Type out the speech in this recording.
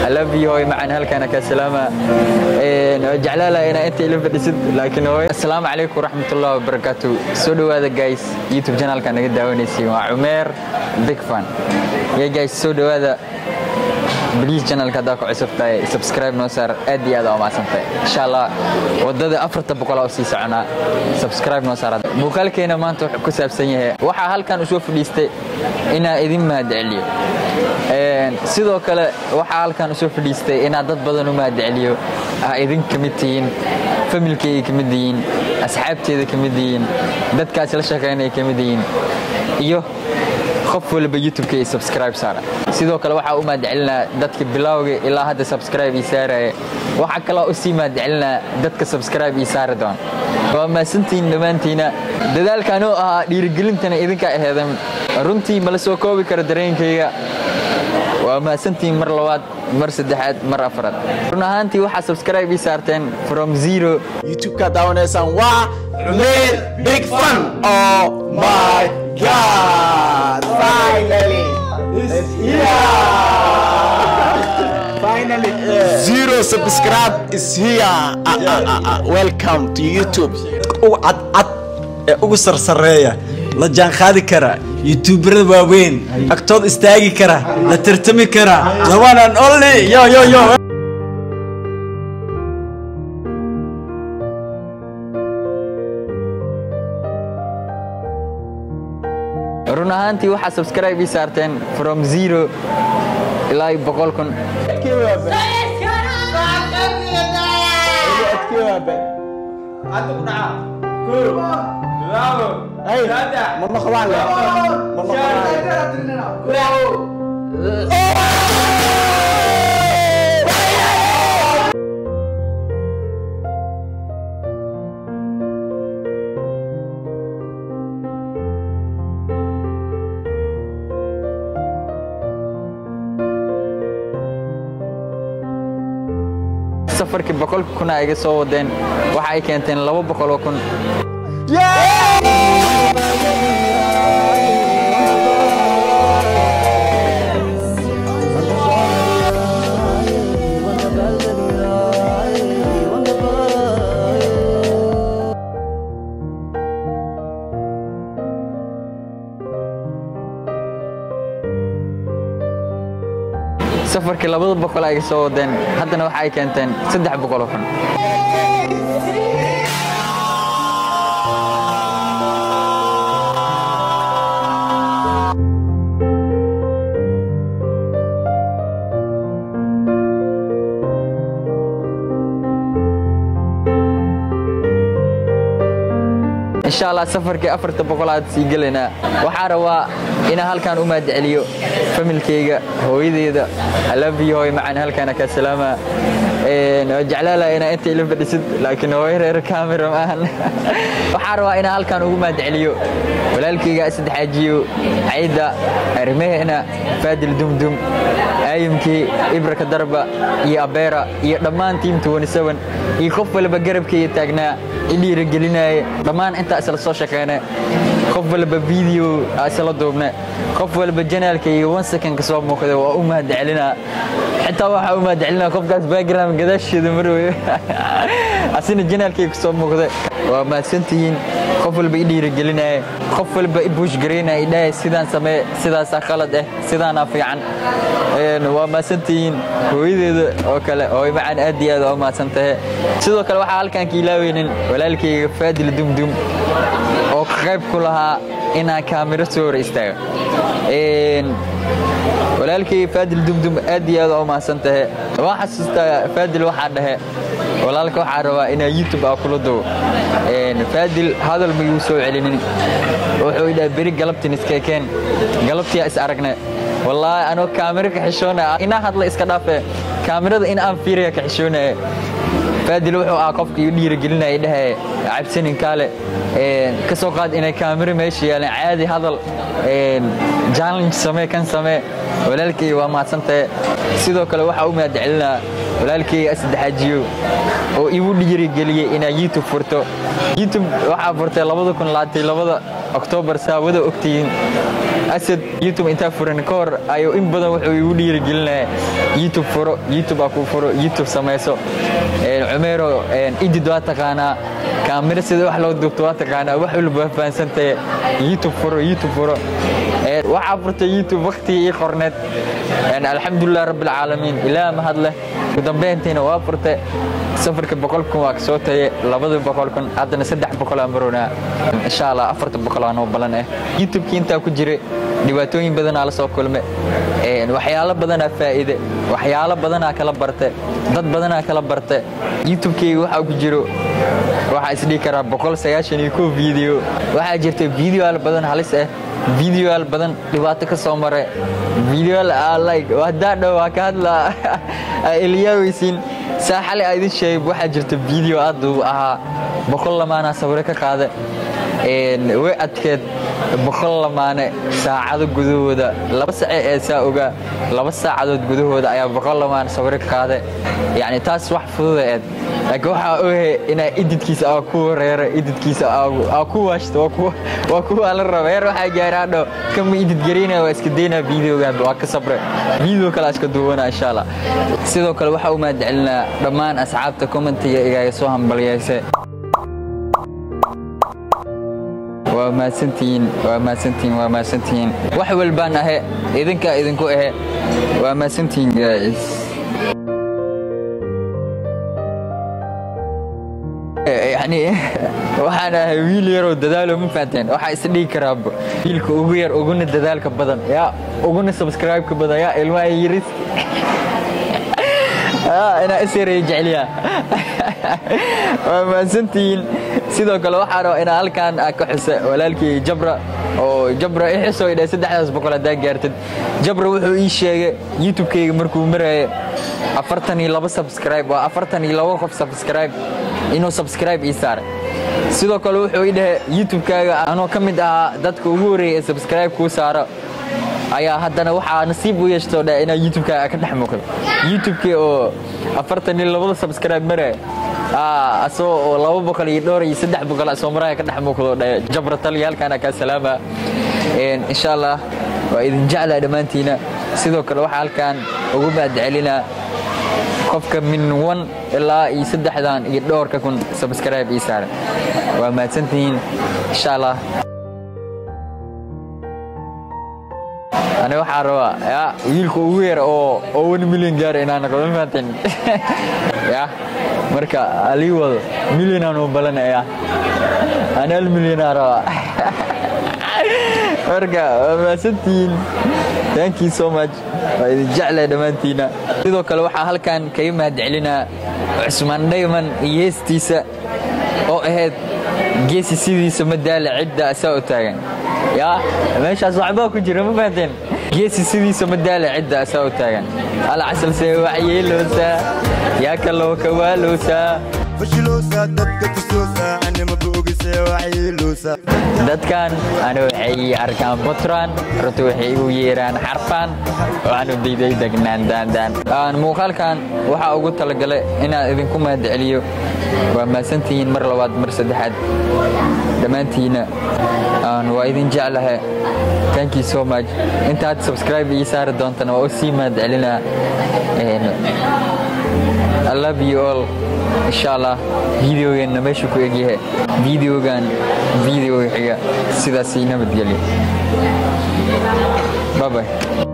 alabiyo hooy macaan halkaana ka salaama jeclaala inaa inta ila fadhisid laakiin hooy assalaamu calaykum waraxmatullahi wabarakaatu soo dhowaada guys youtube channelka naga daawanaysiin waa cumeer big fan ya guys soo dhowaada bliis channelka haddaa ku cusub tahay subscribe noo saar aad iyo aad aa umaadsantahay insha allah wadada afarta boqol oo sii soconaa subscribe noo saar muuqaalkeena maanta wuxuu ku saabsan yahay waxaa halkan usoo fadhiistay inaa idin mahadceliyo sidoo kale waxaa halkan usoo fadhiistay inaad dad badan u mahadceliyo aa idin ka mid tihiin familkeyga ka mid yihiin asxaabteeda ka mid yihiin dadkaas la shaqaynaya ka mid yihiin iyo qof walba youtubeka iyo subscribe saara sidoo kale waxaa u mahadcelinaa dadka bilowga ilaa hadda subscribe ii saaraya waxaa kaloo usii mahadcelinaa dadka subscribe ii saari doon waa mahadsantihiin dhammaantiina dadaalkanoo ahaa dhiirigelintana idinka aheedan runtii mala soo koobi karo dareenkayga waa mahadsantihiin mar labaad mar saddexaad mar afraad run ahaantii waxaa subscribe ii saarteen from zero youtube-ka daawanaysaan waa cumeer big fun oh my god finally it's here finally zero subscribe is here ah, ah, ah, ah. welcome to youtube ugu cadcad ee ugu sarsareeya la jaanqaadi kara yutuubarada waaweyn agtood istaagi kara la tartami kara labanan only yo yo yo run ahaantii waxaa subscribe ii saarteen from zero ilaa iyo boqol kun ma noqdaan le ma noqdaan safarkii boqolka kun a iga soo wadeen waxa ay keenteen laba boqol oo kun safarkii labada boqol a iga soo wadeen haddana waxa ay keenteen saddex boqol oo kun insha allah safarkii afarta boqolaad sii gelaynaa waxaa rabaa inaan halkaan u mahadceliyo familkeyga hooyadeeda alabiyo hooy macaan halkaana ka salaama jeclaala inaa inta ila fadhisid laakiin hooyo reer camera maahan waxaa rabaa inaan halkaan ugu mahadceliyo walaalkeyga saddexaajiyo cayda arrimaheena faadil dumdum aayimkii ibraka darba iyo abeera iyo dhammaan tiim iyo qof walba garabkeyga taagnaa i dhiirigelinaaye dhammaan intaa isla soo shaqeyne qof walba video isla duubne qof walba janaalkayga one second ka soo muuqda waa u mahadcelinaa xitaa waxaa u mahadcelinaa qofkaas background gadaasheeda marwayo asina janaalkayga kasoo muuqda waa mahadsantihiin qof walba i dhiirigelinaaye qof walba i buushgaraynaya idhahay sidaan samee sidaasaa qalad ah sidaanaa fiican waa mahadsantihiin hooyadeeda oo kale hooy macaan aad iyo aad waa mahadsan tahe sidoo kale waxaa halkaan ka ilaaweynin walaalkayga faadil dumdum oo ka qayb ku lahaa inaan kaamiro soo hor istaago walaalkayga faadil dumdum aad iyo aad waa mahadsan tahe waan xasuustaa faadil waxaa dhahe walaalka waxaa rabaa inaa youtube aa kula duwo faadil hadal mayuu soo celinin wuxuu idhaha beri galabtin iskeekeen galabtiyaa is aragne wallaahi anoo kaamiro ka xishoonaya inaa hadla iska dhaafe kaamirada in aan fiiraya ka xishoonaya faadil wuxuu ahaa qofka iu dhiirigelinaya dhahe cabsanin kaale ka soo qaad inay kaamiro meesha yaaleen caadi hadal challenge samee kan samee walaalkayga waa mahadsantahe sidoo kale waxaa u mahadcelinaa walaalkayga saddexaajiyo oo igu dhiirigeliyey inaa youtube furto youtube waxaa furtay labada kun laatay labada oktoobar saa wada ogtihiin asad youtube intaa furan ka hor ayuu in badan wuxuu igu dhiirigelinaya youtube furo youtube aa kuu furo youtube samayso cumeero idid waa taqaanaa kaamiro sida wax loo duubto waa taqaanaa wax walba waa fahansantaye youtube furo youtube furo waxaa furtay youtube waktigii ii qorneed alxamdulilah rabbilcaalamiin ilaah mahad leh ugu dambeyntiina waa furtay safarka boqol kun waa kasoo taye labada boqol kun haddana saddex boqol aan maroonaa insha allah afarta boqol aa noo balan ah youtubekii intaa ku jiray dhibaatooyin badanaa la soo kulme waxyaalo badanaa faa'iide waxyaalo badanaa kala barte dad badanaa kala barte youtubekeyga waxaa ku jiro waxaa isdhihi karaa boqol sagaashan iyo kow video waxaa jirta videoal badan halis ah videoal badan dhibaato ka soo mare videoal like haddaa dhow waa ka hadlaa elyaaweysiin saa xali aa idin sheegay waxaa jirta video aad uu ahaa boqol lamaanaa sawiro ka qaada way adkeed boqol lamaane saacado gudahooda laba sace ee saa ogaa laba saacadood gudahooda ayaa boqol lamaan sawiro ka qaada yacni taas wax fududa eed laakiin waxaa ohe inaa ididkiisa aa ku wareera ididkiisa aa ku waashto waa kuwaa la raba heer waxaa gaaraadho kama idid garaynaya waa iska daynaa videogan waa ka sabre video kale iska duubanaa insha allah sidoo kale waxaa u mahadcelinaa dhammaan asxaabta commentiga igaaga soo hambalyayse waa mahadsantihiin waa mahadsantihiin waa mahadsantihiin wax walbaan ahe idinkaa idinku ahe waa mahadsantihiin guys yani waxaan ahay wiil yaroo dadaalo ma fahanteen waxaa isdhigi karaaba wiilka ugu yar uguna dadaalka badan yaa uguna subscribe-ka badan yaa ilmaha yaris inaa isyareeya jecliya waa mahadsantihiin sidoo kale waxaa raba inaa halkaan ka xusa walaalkii jabra oo jabra i xusoo idhahay saddexdaas boqol haddaa gaartid jabra wuxuu ii sheegay youtube-kayga markuu maraaye afartan iyo laba subscribe waa afartan iyo laba qof subscribe inuu subscribe ii saaray sidoo kale wuxuu ii dhahay youtube-kaaga anoo ka mid ahaa dadka ugu horreeyay ee subscribe kuu saaro ayaa haddana waxaa nasiib u yeeshtoo dha inaa youtube-kaaga ka dhex muuqdo youtube-kii oo afartan iyo labada subscribe maraya asagoo oo laba boqol iyo dhowr iyo saddex boqol asoo maraya ka dhex muuqdo dha jabra taliya halkaana kaa salaama insha allah waa idin jeclaa dhammaantiina sidoo kale waxaa halkaan ugu mahadcelinaa qofka min wan ilaa iyo saddexdan iyo dhowrka kun subscribe ii saaran waa mahadsantihiin insha allah aniga waxaa rabaa ya wiilka ugu yar oo oo one million gaara inaan noqdo ma fahanteen ya marka alii wado millionaan u balanaya ani hal millionaa rabaa marka waa mahadsantihiin thank you so much waa idin jeclay dhammaantiina sidoo kale waxaa halkan kaga mahadcelinaa cusmaan dhayman iyo heestiisa oo ahayd geesi sidiisa madaala cidda asaa u taagan yaa meeshaas waxbaa ku jira ma fahanteen geesi sidiisa madaala cidda asaa u taagan alcasalse waxyeeloosaa yaa kaloo kawaaloosaa fashiloosa dadka tusoosa anima boogise waxyeeloosa dadkan ana waxay arkaan puntland runta waxay igu yeeraan xarfaan waxaanu diiday degnaan daandaan muuqaalkan waxaa ugu talagalay inaan idinku mahadceliyo waa mahadsantihiin mar labaad mar saddexaad dhammaantiina waa idin jeclahay thank you so much intaad subscribe ii saari doontana waa u sii mahadcelinaa I love you all insha allah videogeenna meeshu ku egyahay videogan videoga xiga sidaasii nabadgelyo bye bye